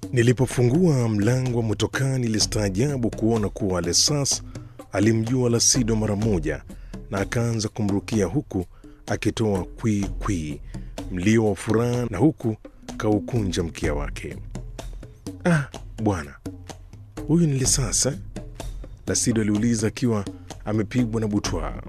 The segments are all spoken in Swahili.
Nilipofungua mlango wa motokaa nilistaajabu kuona kuwa Lesas alimjua Lasido mara moja na akaanza kumrukia huku akitoa kwii kwii, mlio wa furaha na huku kaukunja mkia wake. Ah, bwana huyu ni Lesas eh? Lasido aliuliza akiwa amepigwa na butwaa.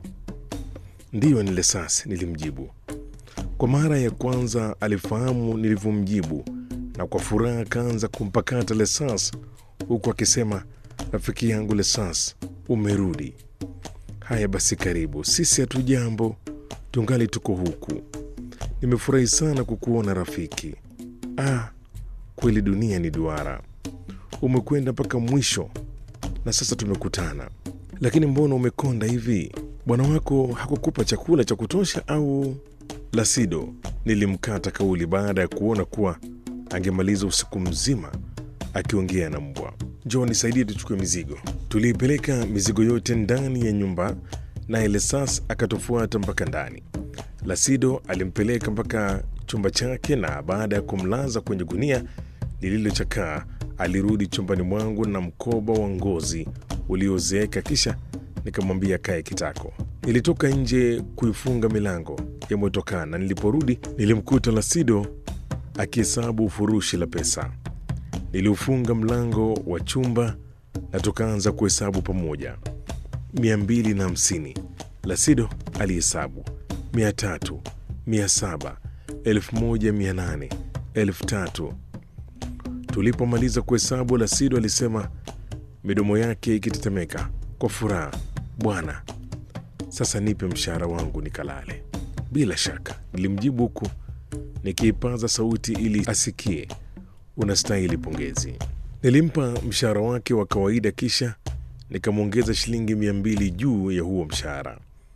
Ndiyo, ni Lesas, nilimjibu. Kwa mara ya kwanza alifahamu nilivyomjibu na kwa furaha akaanza kumpakata Lesas huku akisema, rafiki yangu Lesas, umerudi. Haya basi, karibu. Sisi hatujambo, tungali tuko huku. Nimefurahi sana kukuona rafiki. Ah, kweli dunia ni duara. Umekwenda mpaka mwisho na sasa tumekutana. Lakini mbona umekonda hivi? Bwana wako hakukupa chakula cha kutosha au? Lasido nilimkata kauli baada ya kuona kuwa angemaliza usiku mzima akiongea na mbwa. Njoo nisaidie tuchukue mizigo. Tuliipeleka mizigo yote ndani ya nyumba, naye Lesas akatufuata mpaka ndani. Lasido alimpeleka mpaka chumba chake, na baada ya kumlaza kwenye gunia lililochakaa alirudi chumbani mwangu na mkoba wa ngozi uliozeeka, kisha nikamwambia kae kitako. Nilitoka nje kuifunga milango ya motokaa, na niliporudi nilimkuta Lasido akihesabu ufurushi la pesa. Niliufunga mlango wa chumba na tukaanza kuhesabu pamoja. mia mbili na hamsini. Lasido alihesabu mia tatu, mia saba, elfu moja mia nane, elfu tatu. Tulipomaliza kuhesabu, Lasido alisema midomo yake ikitetemeka kwa furaha, bwana, sasa nipe mshahara wangu nikalale. Bila shaka, nilimjibu huku nikiipaza sauti ili asikie. Unastahili pongezi. Nilimpa mshahara wake wa kawaida, kisha nikamwongeza shilingi mia mbili juu ya huo mshahara.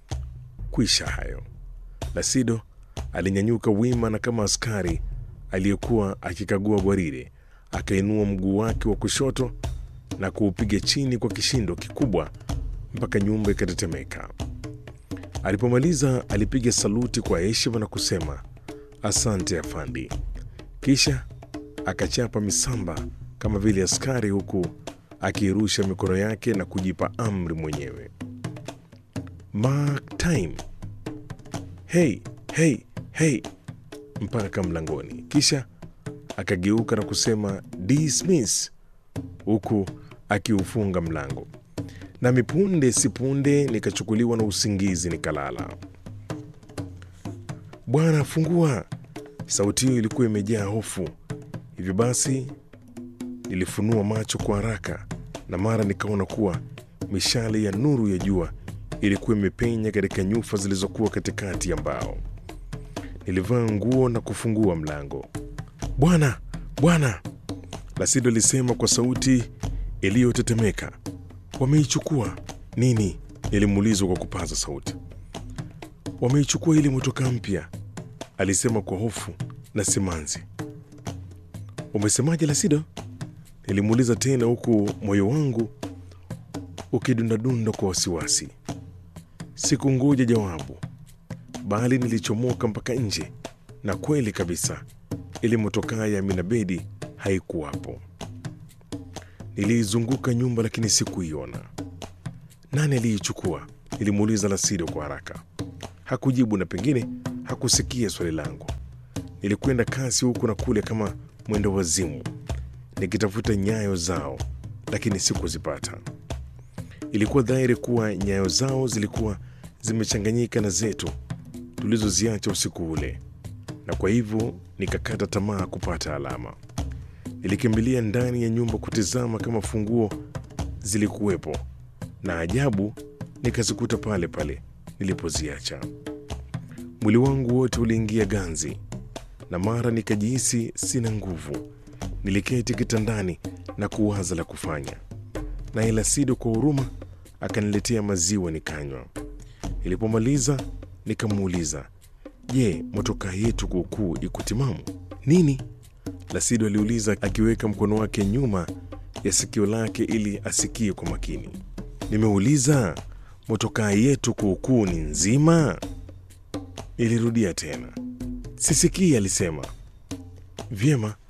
Kwisha hayo, Lasido alinyanyuka wima na kama askari aliyekuwa akikagua gwaride, akainua mguu wake wa kushoto na kuupiga chini kwa kishindo kikubwa mpaka nyumba ikatetemeka. Alipomaliza alipiga saluti kwa heshima na kusema asante afandi, kisha akachapa misamba kama vile askari, huku akiirusha mikono yake na kujipa amri mwenyewe. Mark time, hey, hey, hey, mpaka mlangoni, kisha akageuka na kusema dismiss, huku akiufunga mlango. Nami punde si punde nikachukuliwa na usingizi nikalala. Bwana fungua! Sauti hiyo ilikuwa imejaa hofu. Hivyo basi nilifunua macho kwa haraka, na mara nikaona kuwa mishale ya nuru ya jua ilikuwa imepenya katika nyufa zilizokuwa katikati ya mbao. Nilivaa nguo na kufungua mlango. Bwana, bwana! Lasido alisema kwa sauti iliyotetemeka. Wameichukua nini? Nilimuuliza kwa kupaza sauti. Wameichukua ile motokaa mpya, alisema kwa hofu na simanzi. Umesemaje Lasido? Nilimuuliza tena huku moyo wangu ukidundadunda kwa wasiwasi. Sikungoja jawabu, bali nilichomoka mpaka nje, na kweli kabisa ile motokaa ya Aminabedi haikuwapo. Niliizunguka nyumba lakini sikuiona. Nani aliichukua? Nilimuuliza Lasido kwa haraka. Hakujibu na pengine hakusikia swali langu. Nilikwenda kasi huku na kule kama mwendo wazimu, nikitafuta nyayo zao, lakini sikuzipata. Ilikuwa dhahiri kuwa nyayo zao zilikuwa zimechanganyika na zetu tulizoziacha usiku ule, na kwa hivyo nikakata tamaa kupata alama. Nilikimbilia ndani ya nyumba kutizama kama funguo zilikuwepo, na ajabu nikazikuta pale pale nilipoziacha. Mwili wangu wote uliingia ganzi, na mara nikajihisi sina nguvu. Niliketi kitandani na kuwaza la kufanya, naye Lasido kwa huruma akaniletea maziwa nikanywa. Nilipomaliza nikamuuliza, je, motokaa yetu kuukuu iko timamu? Nini? Lasido aliuliza akiweka mkono wake nyuma ya sikio lake ili asikie kwa makini. Nimeuliza, motokaa yetu kuukuu ni nzima? Nilirudia tena. Sisikii, alisema. Vyema,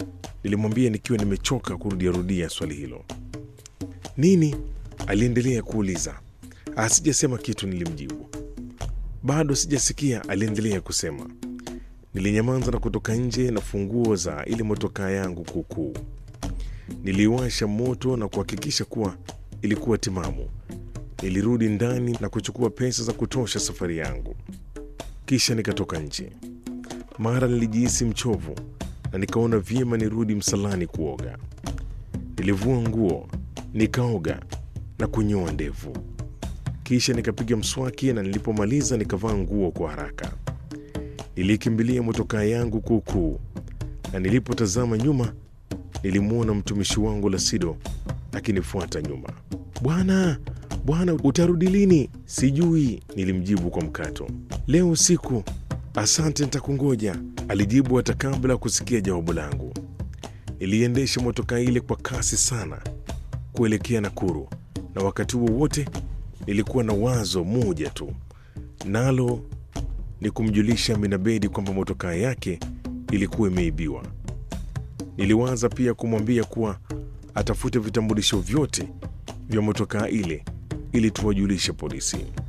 Nilimwambia nikiwa nimechoka kurudiarudia swali hilo. Nini? Aliendelea kuuliza. Asijasema kitu, nilimjibu. Bado sijasikia, aliendelea kusema. Nilinyamaza na kutoka nje na funguo za ile motokaa yangu kuukuu. Niliwasha moto na kuhakikisha kuwa ilikuwa timamu. Nilirudi ndani na kuchukua pesa za kutosha safari yangu, kisha nikatoka nje. Mara nilijihisi mchovu na nikaona vyema nirudi msalani kuoga. Nilivua nguo, nikaoga na kunyoa ndevu, kisha nikapiga mswaki, na nilipomaliza nikavaa nguo kwa haraka. Nilikimbilia motokaa yangu kuukuu, na nilipotazama nyuma nilimwona mtumishi wangu Lasido akinifuata nyuma. Bwana, bwana, utarudi lini? Sijui, nilimjibu kwa mkato. Leo usiku. Asante, nitakungoja, alijibu hata kabla ya kusikia jawabu langu. Niliendesha motokaa ile kwa kasi sana kuelekea Nakuru, na wakati huo wote nilikuwa na wazo moja tu, nalo ni kumjulisha Minabedi kwamba motokaa yake ilikuwa imeibiwa. Niliwaza pia kumwambia kuwa atafute vitambulisho vyote vya motokaa ile ili tuwajulishe polisi.